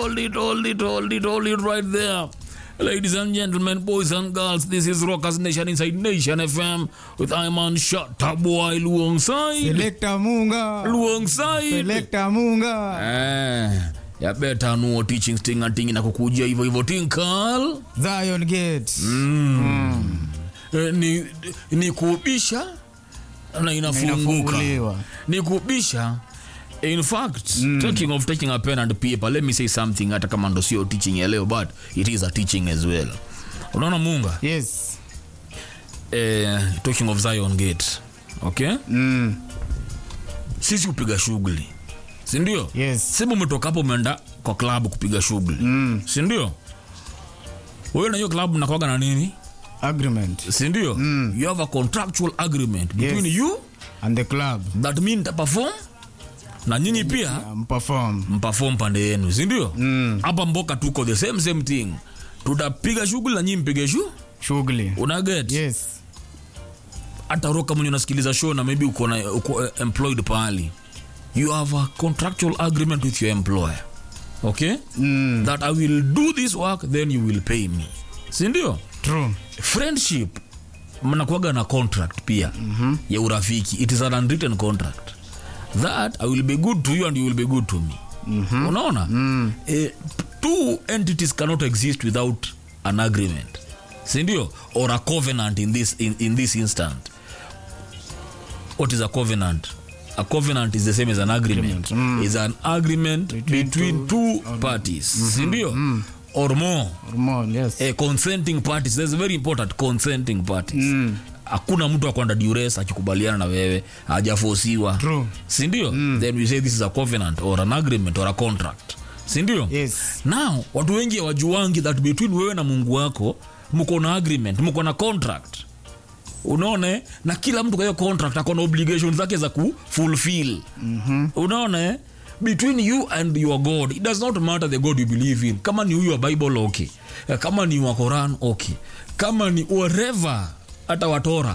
hold it, hold it, hold it, hold it right there. Ladies and gentlemen, boys and girls, this is Rockers Nation inside Nation FM with Iman Shataboy Luongside. Selector Munga. Luongside. Selector Munga. Eh, ya better know teaching sting and ting na kukujia hivyo hivyo tinkal. Zion Gate. Eh, ni, ni kubisha na inafunguka. inafunguliwa. Ni kubisha in fact talking of taking a pen and paper let me say something hata kama ndo sio teaching ya leo but it is a teaching as well unaona munga Yes. eh, talking of zion gate okay Mm. sisi kupiga shughuli sindio Yes. sema umetoka hapo umeenda kwa klabu kupiga shughuli Mm. sindio wewe na hiyo klabu mnakwaga na nini Agreement. sindio Mm. you have a contractual agreement between Yes. you And the club. that mean perform na nyinyi pia Um, perform. mpafom pande yenu sindio Mm. hapa mboka tuko the same same thing tutapiga shughuli na nyinyi mpige shu Shughuli. unaget Yes. hata roka mwenye unasikiliza show na maybe uko, na, uko eh, employed pahali you have a contractual agreement with your employer okay Mm. that i will do this work then you will pay me sindio True. friendship mnakuaga na contract pia mm-hmm. ya urafiki it is an unwritten contract that i will be good to you and you will be good to me mm-hmm. unaona mm. eh, two entities cannot exist without an agreement sindio or a covenant in this, in, in this instant what is a covenant a covenant is the same as an agreement, Agreement, is an agreement between, Between two, parties sindio or more Hormone. Yes. eh, consenting parties that's very important consenting parties hakuna mtu akwanda dures akikubaliana na wewe hajafosiwa True. sindio then we say this is a covenant or an agreement or a contract sindio Yes. now watu wengi hawajuangi that between wewe na mungu wako mko na agreement mko na contract unaona eh? na kila mtu kwa hiyo contract ako na obligation zake za kufulfill mm-hmm. unaona eh? between you and your god it does not matter the god you believe in kama ni huyu wa bible okay Eh, kama ni wa quran okay kama ni whatever hata watora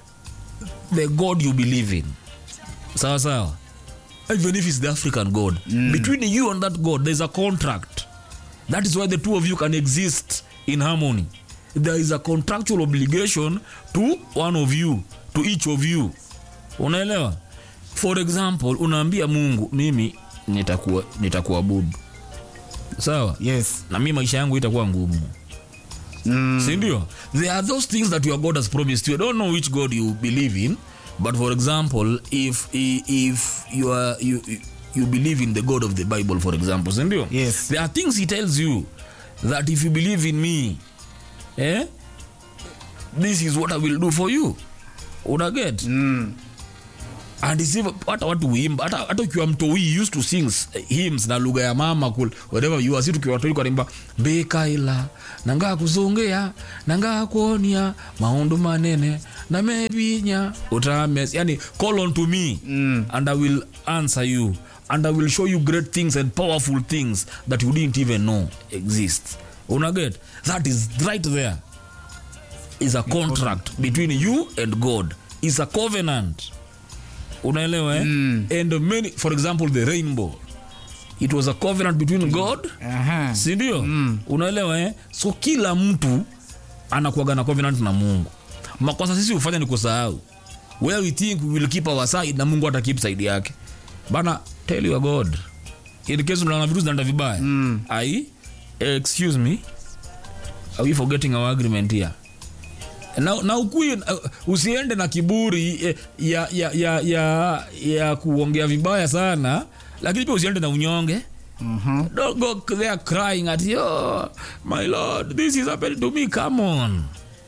the god you believe in sawa sawa even if it's the african god mm. between you and that god there's a contract that is why the two of you can exist in harmony there is a contractual obligation to one of you to each of you unaelewa for example unaambia mungu mimi nitakuwa nitakuabudu sawa Yes. na mi maisha yangu itakuwa ngumu Mm. sindio there are those things that your god has promised you i don't know which god you believe in but for example if if you are you you believe in the god of the bible for example sindio Yes. there are things he tells you that if you believe in me eh this is what i will do for you unaget Mm. and it's even- hata watu huimba hata hata ukiwa mtoi used to sing s- hymns na lugha ya mama kul whatever you are si tukiwa watoi kwarimba mbekaila nangaa kuzongea nangaa kuonia maundu manene na mebinya utames yani call on to me Mm. and i will answer you and i will show you great things and powerful things that you didn't even know exist unaget that is right there is a contract between you and god is a covenant unaelewa eh? Mm. and many for example the rainbow it was a covenant between god Aha. sindio mm. unaelewa eh? so kila mtu anakuaga na covenant na mungu makosa sisi hufanya ni kusahau where we think we will keep our side na mungu ata keep side yake bana tell your god in case unaona vitu zinaenda vibaya Mm. ai excuse me are we forgetting our agreement here na, na ukui uh, usiende na kiburi eh, ya, ya, ya, ya, ya kuongea vibaya sana lakini pia usiende na unyonge Mhm. don't go there crying at yo my lord this is happening to me come on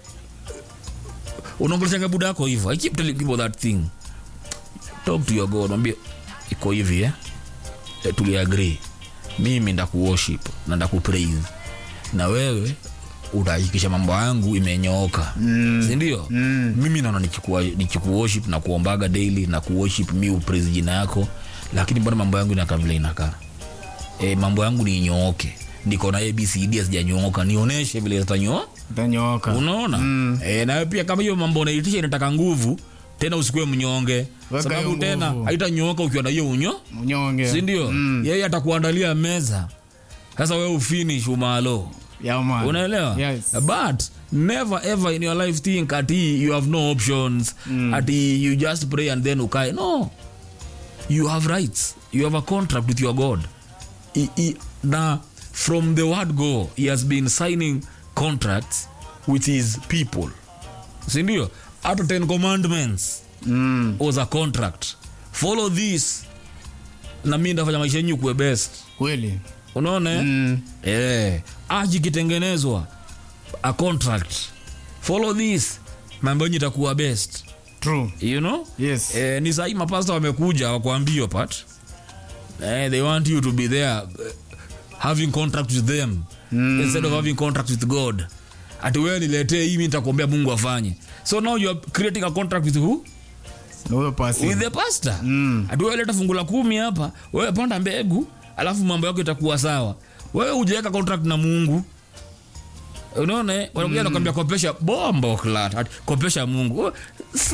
unaongeleshanga buda yako hivyo i keep telling people that thing talk to your god mwambie iko hivi eh? eh tuliagree mimi ndakuworship na ndakupraise na wewe utahakikisha mambo yangu imenyooka mm. sindio Mm. mimi naona nikikuwa- nikikuworship na kuombaga daily na kuworship mi upraise jina yako lakini mbona mambo yangu inakaa vile inakaa e, mambo yangu ninyooke niko na abcd asijanyooka nionyeshe vile zitanyoa Utanyooka. unaona mm. e, nawe pia kama hiyo mambo unaitisha inataka nguvu tena usikuwe mnyonge Weka sababu hiyo tena nguvu. haitanyooka ukiwa na hiyo unyo Mnyonge. sindio Mm. yeye atakuandalia meza sasa wewe ufinish umalo Yeah, man. unaelewa Yes. but never ever in your life think ati you have no options ati you just pray and then ukae no you have rights you have a contract with your god I, I, na from the word go he has been signing contracts with his people sindio hata 10 commandments Mm. was a contract follow this na mi ndafanya maisha yenyu kuwe best Kweli. unaona eh? Mm. eh, aji ikitengenezwa a contract follow this mambo yenyu itakuwa best True. you know Yes. eh, ni sahii mapasta wamekuja wakuambia pat eh, they want you to be there uh, having contract with them mm. instead of having contract with god ati wewe niletee hii mi nitakuombea mungu afanye so now you are creating a contract with who Na huyo pasi. with the pastor Mm. ati wewe leta fungu la kumi hapa wewe panda mbegu alafu mambo yako itakuwa sawa wewe hujaweka contract na mungu unaona eh? wanakuja nakwambia kopesha bombo klat ati kopesha mungu Oh, s-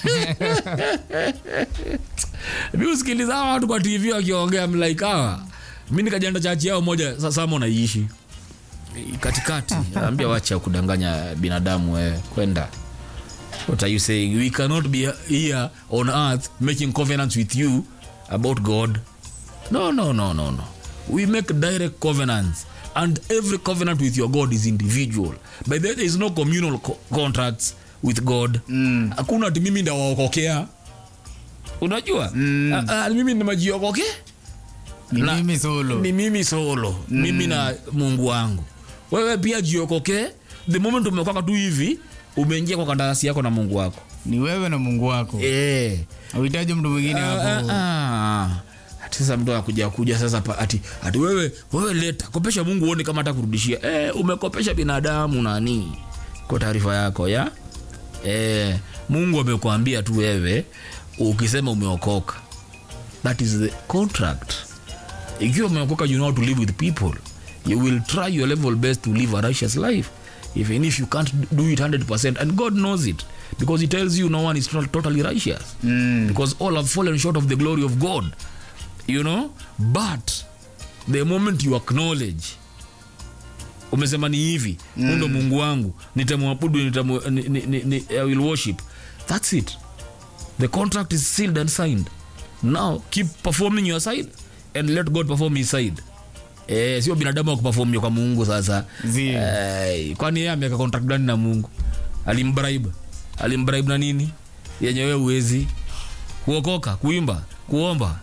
mi usikiliza hawa watu kwa tv wakiongea mlaikawa mi nikajenda chachi yao moja sa- sama unaiishi katikati ambia wacha kudanganya binadamu wewe kwenda What are you saying? We cannot be here on earth making covenants with you about God. No, no, no, no, no. We make direct covenants, and every covenant with your God is individual. But there is no communal co- contracts with God. Mm. Hakuna ati mimi ndawaokokea. Unajua? Mm. Ah, ah, mimi nimejiokoke Ni Na- mimi solo. ni mimi solo mimi na mungu wangu wewe pia jiokoke the moment umekoka tu hivi umeingia kwa kandarasi yako na mungu wako Ni wewe na Mungu wako. eh. Hauhitaji mtu mwingine Ah, hapo. ah, ah. Ati sasa mtu akuja kuja sasa pa- ati, ati wewe wewe leta kopesha mungu uone kama hata kurudishia eh, umekopesha binadamu nani kwa taarifa yako ya eh, mungu amekuambia tu wewe ukisema umeokoka that is the contract ikiwa umeokoka you know how to live with people you will try your level best to live a righteous life even if you can't do it 100% and god knows it because he tells you no one is not totally righteous Mm. because all have fallen short of the glory of god you know but the moment you acknowledge umesema ni hivi mm. ndo mungu wangu nitamwabudu nitamu, ni, ni, ni, ni, i will worship that's it the contract is sealed and signed now keep performing your side and let god perform his side Eh, sio binadamu akuperformia kwa mungu sasa Zi. eh, kwani yeye ameweka contract gani na mungu alimbribe alimbribe na nini yenye wewe uwezi kuokoka kuimba kuomba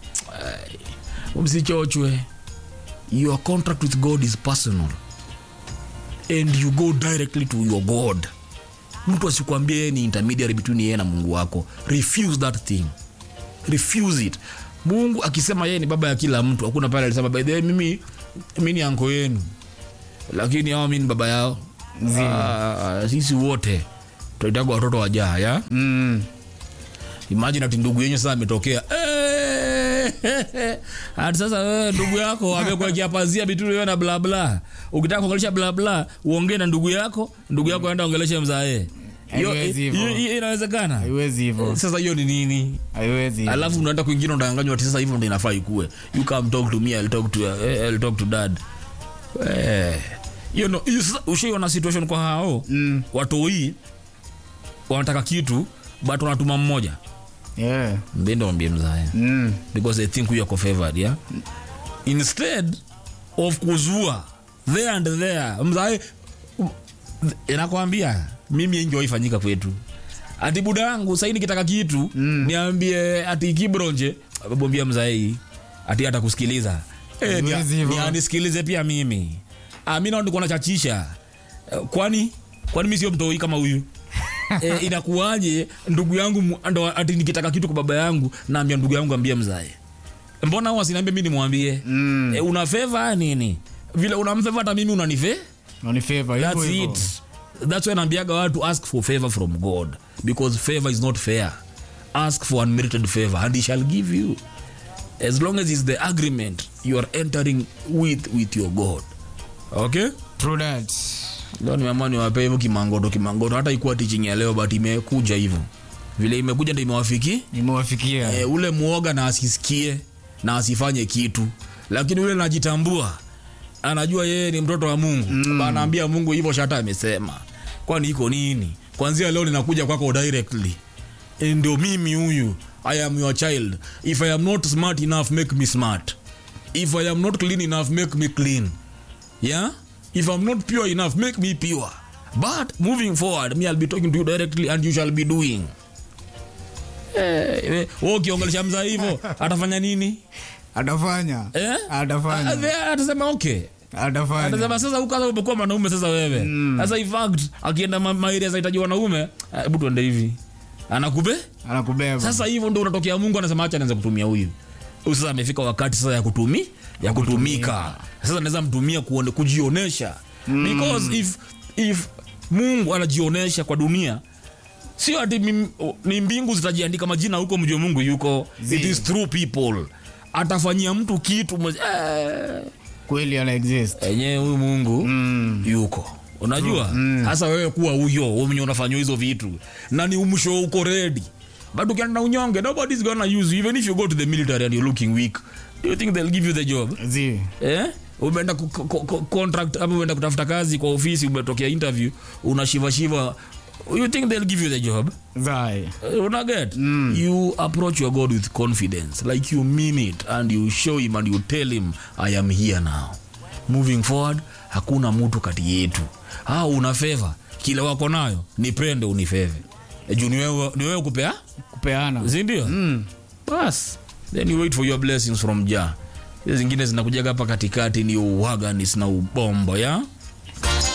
Eh, msichochwe your contract with god is personal and you go directly to your god mtu asikwambia yeye ni intermediary between yeye na mungu wako refuse that thing refuse it mungu akisema yeye ni baba ya kila mtu hakuna pale alisema by the way mimi mi ni anko yenu lakini hao mi ni baba yao Zi. Ah, sisi wote tunaitagwa watoto wajaa ya Mm. imagine ati ndugu yenyu sasa ametokea Eh, ati sasa wewe ndugu yako amekuwekea pazia bituli wewe na blabla ukitaka kuongelesha blabla uongee na ndugu yako ndugu yako aenda ongeleshe mzae Hiyo- Haiwezi hivyo. hiyo- hiyo inawezekana Haiwezi hivyo. sasa hiyo ni nini Haiwezi. hivyo. alafu unaenda kwingine unadanganywa ati sasa hivyo ndo inafaa ikue you come talk to me I'll talk to, eh, I'll talk to dad eh hiyo no hiyo sasa ushaiona situation kwa hao Mm. watoi wanataka kitu but wanatuma mmoja Yeah. mbende wambie mzaya Mm. because they think we are favored yeah instead of kuzua there and there mzae inakwambia mimi enjoy ifanyika kwetu ati buda yangu sahii nikitaka kitu mm. niambie ati kibronje bombia mzaei ati hata kusikiliza e, Huwezi hivyo. anisikilize pia mimi Ah, mi naona nachachisha kwani kwani mi sio mtoi kama huyu e, inakuwaje ndugu yangu mu- ndo ati nikitaka kitu kwa baba yangu naambia ndugu yangu ambia mzae mbona wasiniambia mi nimwambie Mm. e, una feva nini vile unamfeva hata mimi unanife Na ni favor, hivyo that's hivyo. it that's why naambiaga watu ask for favor from god because favor is not fair ask for unmerited favor and he shall give you as long as is the agreement you are entering with with your god okay True that. leo nimeamua niwape hivyo kimangoto kimangoto hata ikuwa teaching ya leo but imekuja hivyo vile imekuja ndo imewafiki Nimewafikia. e, ule mwoga na asisikie na asifanye kitu lakini ule najitambua anajua yeye ni mtoto wa mungu mm. anaambia mungu hivyo shata amesema kwani iko nini kwanzia leo ninakuja kwako directly Eh, ndio mimi huyu i am your child if i am not smart enough make me smart if i am not clean enough make me clean yeah if i'm not pure enough make me pure but moving forward me i'll be talking to you directly and you shall be doing eh, wewe ukiongelesha mzaa hivyo atafanya nini atafanya eh? atafanya Ah, atasema okay atafanya atasema sasa huko sasa umekuwa mwanaume sasa wewe sasa in fact akienda ma- mairia zahitaji wanaume ah, hebu tuende hivi anakube anakubeba sasa hivyo ndo unatokea mungu anasema acha anaweza kutumia huyu huyu sasa amefika wakati sasa ya kutumi ya kutumika sasa anaweza mtumia kuone, kujionesha because if, if mungu anajionesha kwa dunia sio ati mim- ni mbingu zitajiandika majina huko mjue mungu yuko it is through people atafanyia mtu kitu mwe- eh, kweli ana exist enyewe huyu mungu mm. yuko unajua hasa wewe kuwa huyo wewe mwenye unafanywa hizo vitu na ni umsho uko ready but ukienda na unyonge nobody's gonna use you even if you go to the military and you're looking weak do you think they'll give you the job zi eh umeenda ku- ku- ku- contract ama umeenda kutafuta kazi kwa ofisi umetokea interview unashivashiva you think they'll give you the job zai Uh, unaget mm. you approach your god with confidence like you mean it and you show him and you tell him i am here now moving forward hakuna mtu kati yetu ah, una feva kile wako nayo nipende unifeve Eh, juu ni wewe ni wewe kupea kupeana sindio mm. bas then you wait for your blessings from ja hizo zingine zinakujaga hapa katikati ni uwaganis na ubombo ya